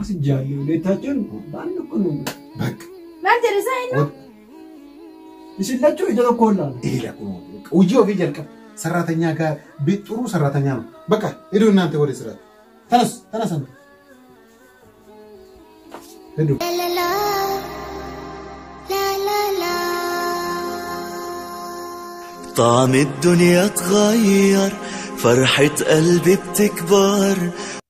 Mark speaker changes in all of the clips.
Speaker 1: ወስጃለሁ። ሁለታችን በአንድ እኮ ነው። በቃ
Speaker 2: ማን ጀለሳ ነው
Speaker 1: ይስላችሁ ይደረኮላል
Speaker 3: ይሄ ለቁ ውጂ ኦፊ ጀልቀብ ሰራተኛ ጋር ቤት ጥሩ ሰራተኛ ነው። በቃ ሂዱ እናንተ ወደ ስራ ተነስ ተነስ አንተ ሂዱ
Speaker 4: طعم الدنيا اتغير فرحة قلبي بتكبر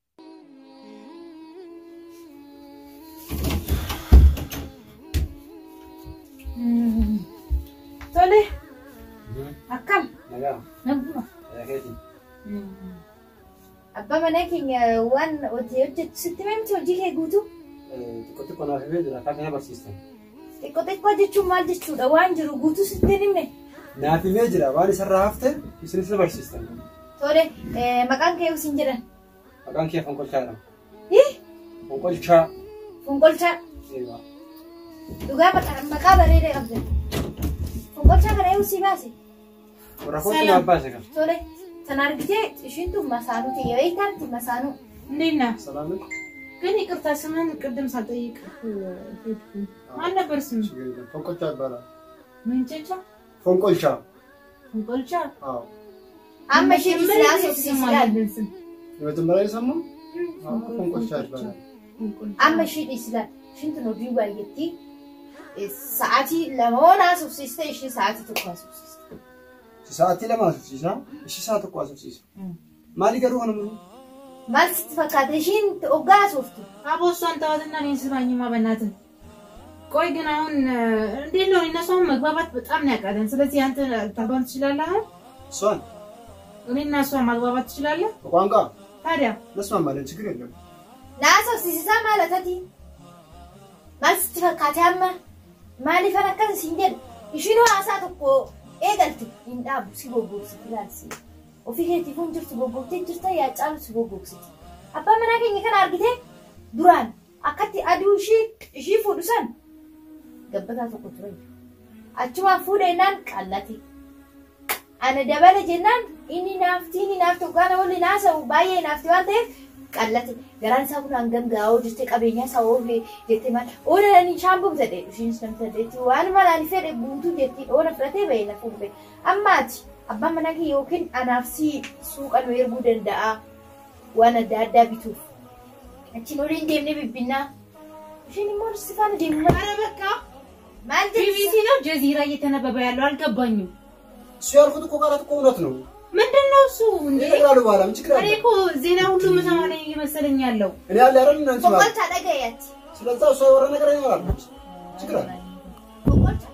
Speaker 2: Tole. Akkam. Naguma. Abbaa manaa keenya waan hojii hojjetu sitti himamti hojii kee guutuu?
Speaker 1: xiqqoo xiqqoo naaf himee jira akka barsiistan.
Speaker 2: Xiqqoo xiqqoo jechuun maal jechuudha? Waan jiru guutuu sitti hin himne.
Speaker 1: Naaf himee jira waan isarraa hafte isinis na barsiistan.
Speaker 2: Tole maqaan kee usin jedhan.
Speaker 1: Maqaan kee fonqolchaadha.
Speaker 2: Hii?
Speaker 1: Fonqolchaa.
Speaker 2: Fonqolchaa.
Speaker 1: Eewa.
Speaker 2: Dhugaa maqaa- maqaa bareedaa qabda. Fonqolchaa kana eewu si baase.
Speaker 1: Warra kootti naaf baase kan.
Speaker 2: Tole. Sana argitee ishiin tun masaanuu ta'e yoo eeggaatti masaanuu.
Speaker 5: እንዴት ነህ?
Speaker 1: ሰላም ነው?
Speaker 5: ግን ይቅርታ ስምህን ቅድም ሳልጠይቅ ማን ነበር ስም?
Speaker 1: fonqolcha ይባላል።
Speaker 5: ምንጭጫ
Speaker 1: fonqolcha.
Speaker 5: እንቆልቻ
Speaker 1: አዎ
Speaker 2: Amma ishiin silaa soofsiislaan.
Speaker 5: አለብን ስም
Speaker 1: የመጀመሪያ የሰማው fonqolcha ይባላል።
Speaker 2: Amma ishiin islaan. Ishiin tun hojii baay'eetti. Sa'aatii lama oonaa soofsiiste ishiin sa'aatii tokko soofsiiste.
Speaker 1: Sa'aatii lama asubsiisa. Ishii sa'a tokko asubsiisa. Maali garuu kana mul'atu?
Speaker 2: Maal sitti fakkaata ishiin hoggaa sooftu?
Speaker 5: አቦ እሷን ተዋትና እኔን ስማኝማ በእናትህ። ቆይ ግን አሁን እ፣ እንዴት ነው እነሱ አሁን መግባባት በጣም ነው ያቃተን። ስለዚህ አንተ ታግባባት ትችላለህ? አሁን
Speaker 1: እሷን
Speaker 5: እኔና እሷ ማግባባት ትችላለህ?
Speaker 1: በቋንቋ
Speaker 5: ታዲያ
Speaker 1: መስማማለን፣ ችግር የለም።
Speaker 2: Naa soofsiisisaa maalatati? Maal sitti fakkaate amma? Maaliifan akkas isin jedhu? Ishiin haasaa tokko eegalte hin dhaabu si goggogsiti ilaalsi. Ofii keetiif hin jirtu goggogsitee jirta yaa caalu si goggogsiti. Abbaan manaa keenya kana argite duraan akkatti aduu ishii ishii fuudhu san gabbataa tokko ture. Achumaan fuudha jennaan qallate. Ana dabala jennaan inni naafti inni naafti hoggaana waliin haasa'u baay'ee naafti waan ta'eef qallate. Garaan isaa kun hangam gaa'oo jettee qabeenya isaa oofee jettee maal oona ani shaambuuf jedhee ishiinis namni saddeetti waan malaan fedhe guutuu jetti oona fudhatee bahee na fuudhe. Ammaati abbaan manaa kee yookiin anaaf si suuqa nu erguu danda'a waan adda addaa bituuf. Achiin oliin deemnee bibbinnaa. Ishiin immoo si faana deemu
Speaker 5: ኧረ በቃ
Speaker 2: maal
Speaker 5: ቢቢሲ
Speaker 2: jechuudha?
Speaker 5: ነው ጀዚራ እየተነበበ ያለው አልገባኝም።
Speaker 1: እሱ ያልኩት እኮ ቃላት እኮ እውነት ነው።
Speaker 5: ምንድን ነው እሱ እንዴ?
Speaker 1: ይነግራሉ በኋላ ምን ችግር
Speaker 5: እኔ
Speaker 1: አለ?
Speaker 5: እኮ ዜና ሁሉ የምሰማ ነኝ እየመሰለኝ ያለው
Speaker 1: እኔ ያለ አይደል እናንተ ማለት
Speaker 2: Boqolcha dhagayeeti.
Speaker 1: ስለዛ እሷ ያወራ ነገር ይኖራል። ችግር አለ?
Speaker 2: Boqolcha.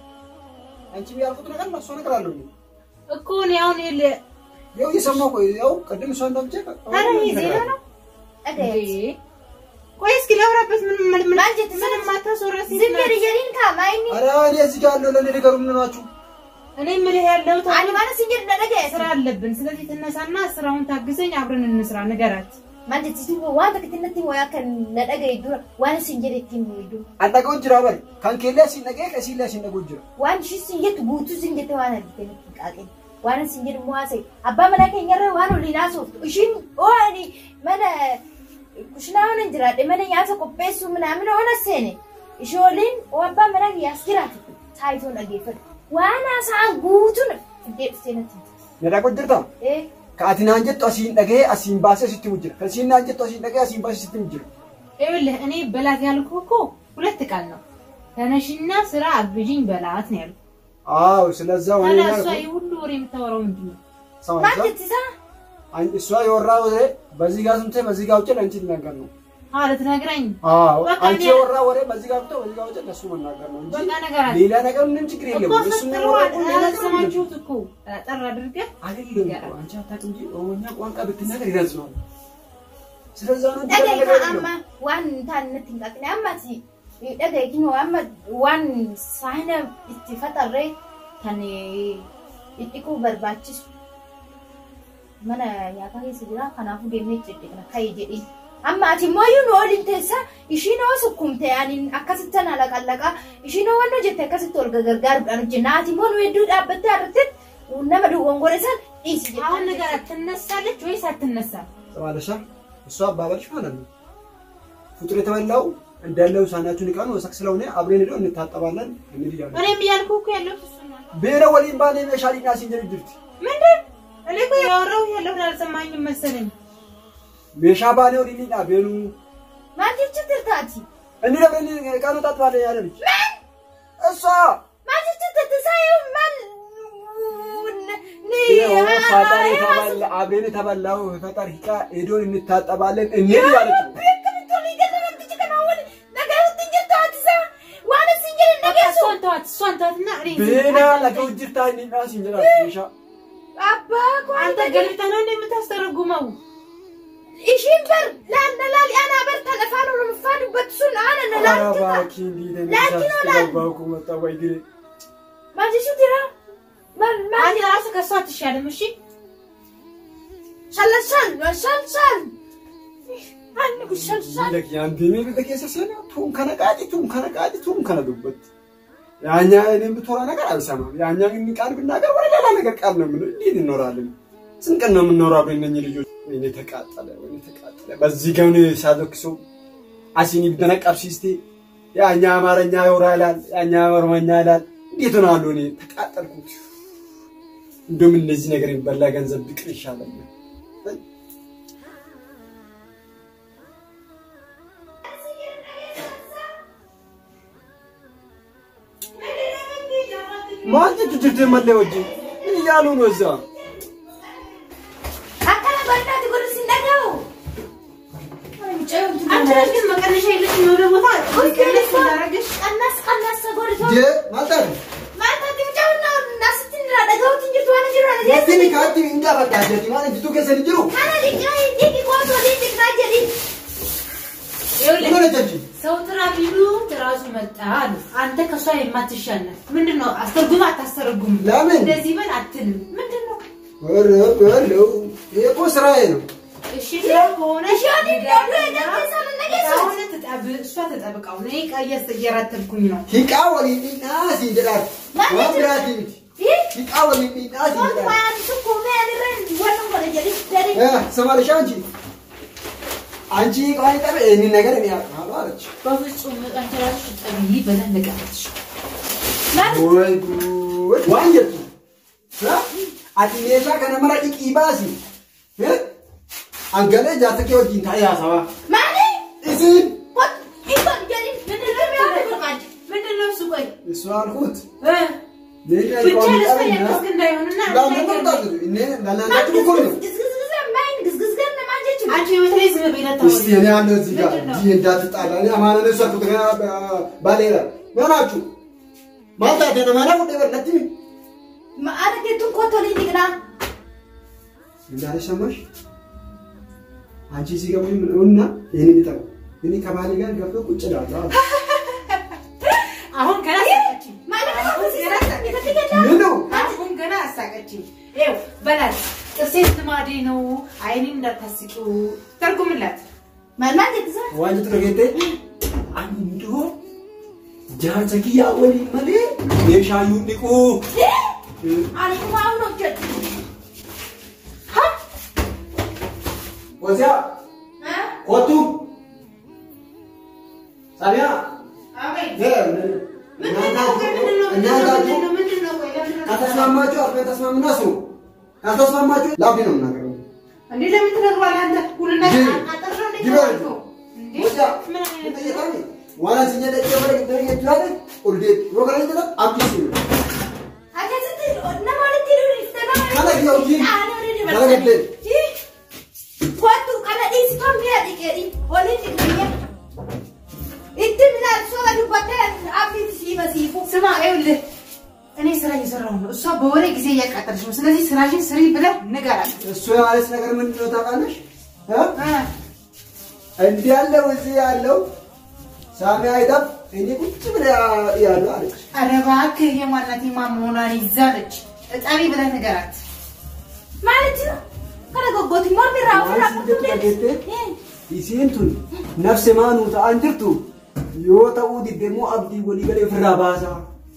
Speaker 1: አንቺ ያልኩት ነገር እና እሷ ነገር አለው።
Speaker 5: እኮ እኔ አሁን የለ-
Speaker 1: ያው እየሰማሁ ቆይ ያው ቅድም እሷ እንዳምቼ
Speaker 5: ኧረ ይሄ ዜና ነው
Speaker 2: Dhagayeeti.
Speaker 5: እንዴ? ቆይ እስኪ ላውራበት ምን ምን ምን
Speaker 2: ማን ጀት
Speaker 5: ምንም አታስወራ ሴት
Speaker 2: Zim
Speaker 5: ናት።
Speaker 2: jedhi jedhiin kaama inni.
Speaker 1: ኧረ እኔ እዚህ ጋር ያለው ለእኔ ነገሩ ምን ናችሁ?
Speaker 5: እኔ የምልህ ያለሁት
Speaker 2: Ani
Speaker 5: አሁን
Speaker 2: mana sin jedhu na dhagayeeti.
Speaker 5: ስራ አለብን። ስለዚህ ትነሳና ስራውን ታግዘኝ፣ አብረን እንስራ። ንገራት።
Speaker 2: Maal jettisi waan takka natti wayaa kan na dhagaye dura waan isin jedhe ittiin bu'idu.
Speaker 1: አንጠቀው ጅራ በል ካን ኬላ ሲነገ ከሲላ ሲነገ ጅራ
Speaker 2: Waan ishii sin jettu guutuu sin jette waan argite natti hin qaaqin. Waan isin jedhu immoo haasa'e. Abbaa manaa keenyarra waan oliin haasoftu. Ishiin oolani mana kushinaa oona hin jiraadhe mana nyaata qopheessuu minaamin oona seene. Ishee oliin oo abbaa manaa kiyyaas jiraate. Saayitoon dhageeffadhu. Waan haasa'an guutuun fiddee dhuftee natti himte.
Speaker 1: ነዳቆ ጅርታ
Speaker 2: Eh,
Speaker 1: ከአቲናን ጀቱ አሲን ደገ አሲን ባሰ ሲት ሙጅራ ከሲናን ጀቱ አሲን ደገ አሲን ባሰ ሲት ሙጅራ
Speaker 5: ይኸውልህ እኔ በላት ያልኩህ እኮ ሁለት ቃል ነው። ተነሽና ስራ አግዥኝ በላት ነው ያልኩህ።
Speaker 1: አዎ ስለዛ ወኔ
Speaker 5: ታዲያ እሷ
Speaker 1: ያልኩ
Speaker 5: ይህ ሁሉ ወሬ የምታወራው ምንድን ነው?
Speaker 1: ሰማንሳ
Speaker 2: maal jettisaa?
Speaker 1: እሷ የወራ ወሬ በዚህ ጋር ስምቴ በዚህ ጋር ውጭ ለአንቺ ልናገር ነው
Speaker 5: አዎ ልትነግረኝ
Speaker 1: አዎ
Speaker 5: በቃ
Speaker 1: አንቺ
Speaker 5: እኔ-
Speaker 1: የወራ ወሬ በዚህ ጋር ብቶ በዚህ ጋር ውጭ ለሱ መናገር ነው እንጂ
Speaker 5: በቃ ነገራት
Speaker 1: ሌላ ነገር ምንም ችግር የለም
Speaker 5: እኮ
Speaker 1: እሱ
Speaker 5: ስትለዋል
Speaker 1: የሚያወራው እኮ ሌላ ነገር የለም።
Speaker 5: አልሰማችሁት እኮ ጠር አድርገህ
Speaker 1: አይደለም እኮ አንቺ አታውቅም እንጂ ኦሮሞኛ ቋንቋ ብትናገር ይገልጸዋል ስለዛ ነው እንጂ ሌላ
Speaker 2: dhagaye
Speaker 1: ነገር
Speaker 2: kan
Speaker 1: የለም
Speaker 2: amma waan taan natti hin qaqqine ammati dhagaye kinu amma waan saahina itti faxarree kan dhidhiquu barbaachisu mana nyaataa keessa jira kanaafuu deemnee dhidhiqna ka'i jedhin amma ati immoo iyyuu nu waliin teessa ishiin oo sukkumte ani akkasitti tana laqallaqaa ishiin oo wanna jette akkasitti ol gargaaruudhaan hojjenna ati immoo nu hedduu dhaabbattee arratti nama duwwongore san dhiisi
Speaker 5: አሁን
Speaker 2: jette
Speaker 5: ንገራት ትነሳለች ወይስ አትነሳም?
Speaker 1: ማለሻ እሷ አባባልሽ ማለት ነው ፍጡር የተበላው እንዳለው ሳናችሁን ዕቃ ነው ወሰክ ስለሆነ አብረን ሄዶ እንታጠባለን እንሂድ እያሉ
Speaker 5: እኔም እያልኩ እኮ ያለሁት እሱ ነው።
Speaker 1: ቤረ ወሊን ባኔ ሜሻሊና ሲንጀር ድርት
Speaker 5: ምንድን እኔ እኮ ያወራሁት ያለሁት አልሰማኝም መሰለኝ።
Speaker 1: ሜሻ ባኔ ወሊኒና ቤኑ
Speaker 2: ማንቲች ትርታቲ
Speaker 1: እኒ ለምን ዕቃ ነው ታጥባለን ያለች እሷ
Speaker 2: ማንቲች ትትሳዩ ማን
Speaker 1: ይኸው ፈጣሪ ተበላ አብረን የተበላው ፈጣሪ ዕቃ ሄዶን እንታጠባለን እንሂድ እያለች ነው።
Speaker 5: እሷን ተዋት፣ እሷን ተዋትና እኔ
Speaker 1: ቤና ለገው ጅርታ ኒና ሲንጀር ሜሻ
Speaker 5: አንተ ገልብጠህ ነው እንደ የምታስተረጉመው?
Speaker 2: ishiin bar laallalaal ana bar talafaan oromeffaa dubbattuun ana lalaaltita
Speaker 1: አራባኪ እንዲህ
Speaker 2: Laakiin olaal-
Speaker 1: ባኩ መጣ ወይ ግሬ
Speaker 2: maajishu jira mal
Speaker 5: አንተ
Speaker 2: maal
Speaker 5: ራስህ ከእሷ አትሻልም። እሺ
Speaker 2: shallashan shalshan anni kun shalshan
Speaker 1: Miila yaandeemee bita keessa seenaa tuun kana qaadi tuun kana qaadi tuun kana dubbatti. ያኛ እኔም ብትወራ ነገር አልሰማም። ያኛ ግን ቃል ብናገር ወደ ሌላ ነገር ቃል ነው የምንለው። እንዴት እንኖራለን? ስንት ቀን ነው የምንኖረው አብረን እነኝህ ልጆች? ወይኔ ተቃጠለ፣ ወይኔ ተቃጠለ። በዚህ ገውን ሳዘክሰው አሲኒ ብደነቀብሲስቴ ያኛ አማርኛ ያወራ ይላል፣ ያኛ ኦሮሞኛ ይላል። እንዴት ሆናለሁ እኔ ተቃጠልኩት። እንደውም እነዚህ ነገር የሚበላ ገንዘብ ብቅር ይሻለኛል። ማንት ትጅርት መለየ ወጂ ምን እያሉ ነው እዛ?
Speaker 2: akkana barnaati godhu sin dhaga'u
Speaker 5: አንቺ ነሽ ግን መቀነሻ የለሽም የሆነ ቦታ ቀነስ እንዳደረግሽ
Speaker 2: qannas qannasa godhito
Speaker 3: ጀ ማልታል
Speaker 2: maaltatti mucawna asitti irraa dhaga'uutti hin jirtu waan jiru ana
Speaker 3: የትን
Speaker 2: jechuudha
Speaker 3: ካቲ እንዳ ፈቃጀቲ ማለት ጅቱ ከሰ ልጅሩ
Speaker 2: kana dhiqaa dhiqi qootoo dhiqaa jedhi
Speaker 5: ይኸውልህ
Speaker 3: ምን ጀጂ
Speaker 5: ሰው ጥራ ቢሉ ራሱ መጣ አሉ። አንተ ከሷ የማትሻለን ምንድን ነው? አስተርጉም አታስተረጉም?
Speaker 3: ለምን?
Speaker 5: እንደዚህ በል አትልም። ምንድን ነው?
Speaker 3: ወረ ወለው ይሄ እኮ ስራዬ ነው።
Speaker 5: እሺ ስራ ከሆነ
Speaker 2: እሺ፣ ወዲህ እንደው የገዛ ነገር ሰው
Speaker 5: አሁን ትጠብ እሷ ተጠብቀው እኔ ቀየስ እየራተብኩኝ ነው።
Speaker 3: ሂቃ ወሊዲና ሲንጀዳት
Speaker 2: ማለት
Speaker 3: ወብራቲ
Speaker 2: ይህ
Speaker 3: ሂቃ ወሊዲና
Speaker 2: Wanti
Speaker 3: ሲንጀዳት
Speaker 2: waan tokko mee anirra wannan godhe jedhi dari
Speaker 3: እ ስማልሻ አንቺ አንቺ ቃይ ጠበ ይሄን ነገር እኔ አውቃለሁ አለች።
Speaker 5: በፍጹም አንቺ እራስሽ ጠብይ ብለህ ንገረች።
Speaker 3: ወይ ጉድ ዋንጀቱ አቲ ሜሻ ከነ መራ ዲቂ ባሲ እ አንገለ ጃተኬ ወጂን ታያ ሰባ
Speaker 2: maali
Speaker 3: እዚን
Speaker 2: kot ikon jedhi minirra mee waan tokko
Speaker 5: ምንድን ነው እሱ? ቆይ
Speaker 3: እሱ አልኩት
Speaker 5: እ
Speaker 3: ሌላ
Speaker 5: ብቻ
Speaker 3: ይቆም
Speaker 5: ለእሷ
Speaker 3: ይጣልና
Speaker 5: የመስክ እንዳይሆንና
Speaker 3: ለምን ተጣጣሉ እኔ ለላላችሁ እኮ ነው
Speaker 2: gizgizgiza main gizgizgan namaa jechuudha
Speaker 5: አንቺ በተለይ ዝም ብለህ
Speaker 3: እስቲ እኔ ያለው እዚህ ጋር
Speaker 5: ምንድን ነው?
Speaker 3: እዚህ እንዳትጣላ እኔ አማነ ነው ሰርኩት ገና ባሌላ ምናችሁ ማንታት የተማና ጉዳይ በለቲ
Speaker 2: maala jettuun kottoo dhiqnaa
Speaker 3: እንዳለሽ ሰማሽ አንቺ እዚህ ጋር ምን ነውና ይሄንን ይጠሩ እኔ ከባሌ ጋር ገብቶ ቁጭ እላለሁ አለ።
Speaker 5: አሁን ገና አሳቀችኝ።
Speaker 2: maala
Speaker 5: አሁን ገና አሳቀችኝ።
Speaker 3: ምን ነው
Speaker 5: አሁን ገና አሳቀችኝ። ይኸው በላት ጥርሴ ልማዴ ነው። አይኔን እንዳታስቂው ተርጉምላት።
Speaker 2: maal maal jettisa
Speaker 1: Waan jettu dhageette andoo jaarsa kiyyaa waliin malee meeshaayyuu dhiquu.
Speaker 2: ani waa hun hojjedhu
Speaker 3: ወዚያ ኮቱ ሳቢያ እናታችሁ ከተስማማችሁ አብረን ተስማምና ስሩ ካልተስማማችሁ ላፊ ነው የምናገረው
Speaker 5: እንዴ ለምን ትነግሯለህ አንተ? ሁሉና
Speaker 3: ጅብ፣
Speaker 5: አጠርተው እንዴት
Speaker 3: ጅብ
Speaker 5: ነው
Speaker 3: ነው።
Speaker 5: እንዴ?
Speaker 3: ወዚያ
Speaker 5: ምን አይነት
Speaker 3: ጠየቃኒ ዋና ሲኘደ ጀመረ ግደረ ይችላል ኡልዴት ሮከራ ይችላል አብዲስ ነው
Speaker 2: akkasitti nama walitti hidhuun
Speaker 3: Kana biyya hojiin kana gaddeen
Speaker 2: Kottu kana dhiisitoon mi'a dhiqeedhi. Olii dhiqniyya. Itti midhaan sooba dubbattee abdiitti siiba siifu.
Speaker 5: ስማ ይኸውልህ እኔ ስራ እየሰራሁ ነው። እሷ በወሬ ጊዜ እያቃጠለች ነው። ስለዚህ ስራሽን ስሪ ብለህ ንገራት።
Speaker 3: እሱ ያለች ነገር ምንድን ነው ታውቃለሽ እ?
Speaker 5: እ
Speaker 3: እንዲህ ያለው እዚህ ያለው ሳሚ አይጠፍ እኔ ቁጭ ብለ ያሉ አለች
Speaker 5: ኧረ እባክህ የማናት የማን መሆኗን ይዛለች። እጠቢ ብለህ ንገራት።
Speaker 2: Maalitti kana goggooti mormi irraa ofirraa
Speaker 1: Waan
Speaker 2: fudhatu
Speaker 1: sitti dhageette?
Speaker 2: deemti.
Speaker 1: Isiin tun nafse maanuu ta'an jirtu yoo ta'uu didde immoo abdii walii galee ofirraa baasaa.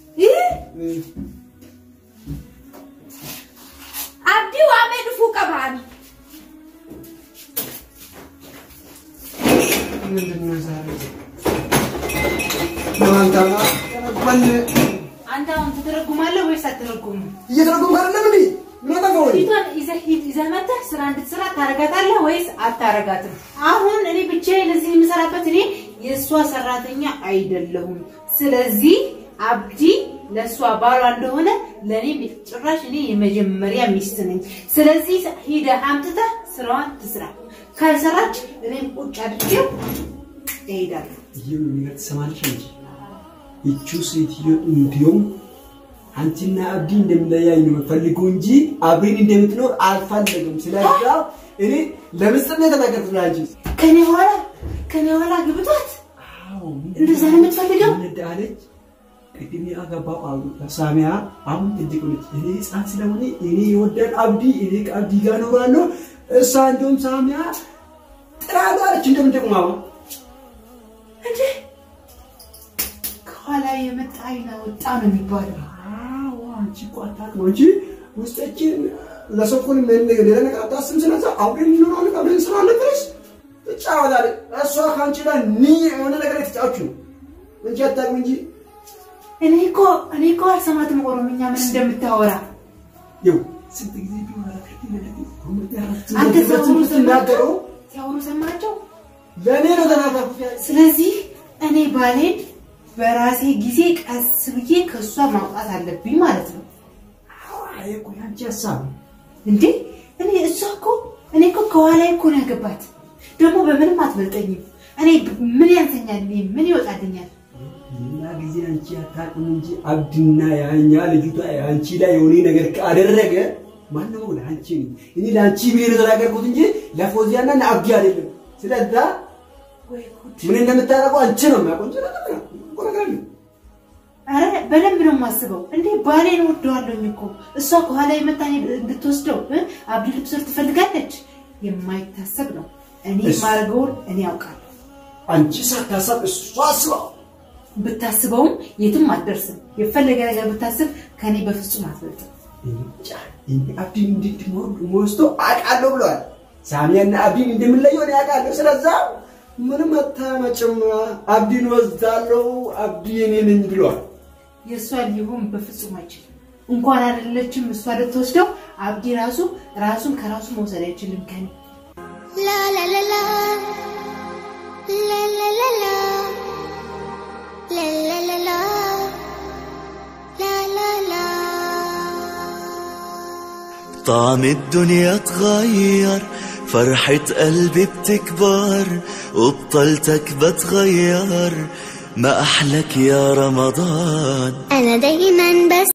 Speaker 2: Abdii waamee dhufuu qabaani.
Speaker 1: ምንድን ነው ዛሬ? ለማንታማ ተረጉመን
Speaker 5: አንተ አሁን ትተረጉማለህ ወይስ አትተረጉምም?
Speaker 1: እየተረጉምክ አይደለም እንዴ? ምን አጠፋሁ እኔ?
Speaker 5: ፊቷን ይዘህ ሂድ ይዘህ መተህ ስራ እንድትሰራ ታረጋታለህ ወይስ አታረጋትም? አሁን እኔ ብቻዬን እዚህ የምሰራበት እኔ የእሷ ሰራተኛ አይደለሁም። ስለዚህ አብዲ ለእሷ ባሏ እንደሆነ ለእኔ ጭራሽ እኔ የመጀመሪያ ሚስት ነኝ። ስለዚህ ሂደህ አምጥተህ ስራዋን ትስራ። ካልሰራች እኔም ቁጭ አድርጌው እሄዳለሁ።
Speaker 1: ይህን ነገር ትሰማለሽ እንጂ ይቺው ሴትዮ እንዲሁም አንቺና አብዲ እንደምለያይ ነው የምፈልገው እንጂ አብሬን እንደምትኖር አልፈለግም። ስለዛ እኔ ለምስጥር ነው የተናገርኩት ለአንቺ።
Speaker 5: ከኔ ኋላ ከኔ ኋላ ግብቷት እንደዛ ነው የምትፈልገው?
Speaker 1: ምን አለች? ቅድም ያገባው አሉ ሳሚያ አሁን ትልቅ ነች። እኔ ህፃን ስለሆነ እኔ የወደን አብዲ እኔ ከአብዲ ጋር እኖራለሁ። እሷ እንደውም ሳሚያ ጥራሉ አለች እንደምንጠቁማ
Speaker 5: እንዴ ከኋላ የመጣ አይና ወጣ ነው የሚባለው።
Speaker 1: አዎ አንቺ እኮ አታውቅም እንጂ ውስጣችን ለሰኩን ምን ሌላ ነገር አታስብም። ስለዛ አብረን እንኖራለን አብረን እንሰራለን ብለሽ ትጫወታለች። እሷ ከአንቺ ጋር ኒ የሆነ ነገር የተጫወች ነው እንጂ አታውቅም እንጂ
Speaker 5: እኔ እኮ እኔ እኮ አልሰማትም ኦሮምኛ ምን እንደምታወራ።
Speaker 1: ይኸው ስንት ጊዜ ቢሆን አላውቅም።
Speaker 5: አንተ ሲያወሩ
Speaker 1: ስትናገረው
Speaker 5: ሰማቸው ሲያወሩ ሰማቸው።
Speaker 1: ለእኔ ነው ተናገርኩት።
Speaker 5: ስለዚህ እኔ ባሌን በራሴ ጊዜ ቀስ ብዬ ከእሷ ማውጣት አለብኝ ማለት ነው።
Speaker 1: አይ እኮ ያንቺ ሀሳብ ነው።
Speaker 5: እንዴ እኔ እሷ እኮ እኔ እኮ ከኋላ እኮ ነው ያገባት። ደግሞ በምንም አትበልጠኝም። እኔ ምን ያንሰኛል? እኔ ምን ይወጣልኛል?
Speaker 1: ሌላ ጊዜ አንቺ አታውቅም እንጂ አብድና ያኛ ልጅቷ አንቺ ላይ የሆነ ነገር ካደረገ ማነው ለአንቺ ነው። እኔ ለአንቺ ብዬ ነው የተናገርኩት እንጂ ለፎዚያና ለአብዲ አይደለም። ስለዛ
Speaker 5: ወይ ጉድ!
Speaker 1: ምን እንደምታደርገው አንቺ ነው የሚያውቀው እንጂ ነገር ነው እኮ ነገር ነው።
Speaker 5: አረ በደንብ ነው የማስበው። እንዴ ባሌን ወደዋለሁኝ እኮ እሷ ከኋላ የመታኝ እንድትወስደው እ? አብዲ ልብስር ትፈልጋለች። የማይታሰብ ነው። እኔ
Speaker 1: እሱ-
Speaker 5: ማድረገውን እኔ ያውቃለሁ።
Speaker 1: አንቺ ሳታሳብ እሷ አስባ
Speaker 5: ብታስበውም የትም አትደርስም። የፈለገ ነገር ብታስብ ከኔ በፍጹም አትበልጥም።
Speaker 1: እንጃ እኔ አብዲን እንድትወስዶ አውቃለሁ ብለዋል። ሳሚያና አብዲን እንደምንለየው እኔ አውቃለሁ። ስለዛ ምንም አታመጭም። አብዲን ወስዳለሁ፣ አብዲ የኔ ነኝ ብለዋል።
Speaker 5: የእሷ ሊሆን በፍጹም አይችልም። እንኳን አይደለችም እሷ ልትወስደው አብዲ ራሱ ራሱን ከራሱ መውሰድ አይችልም ከኔ
Speaker 6: La la la la La la la la La la la la La la la
Speaker 4: طعم الدنيا اتغير فرحة قلبي بتكبر وبطلتك بتغير ما أحلك يا رمضان
Speaker 6: أنا دايما بس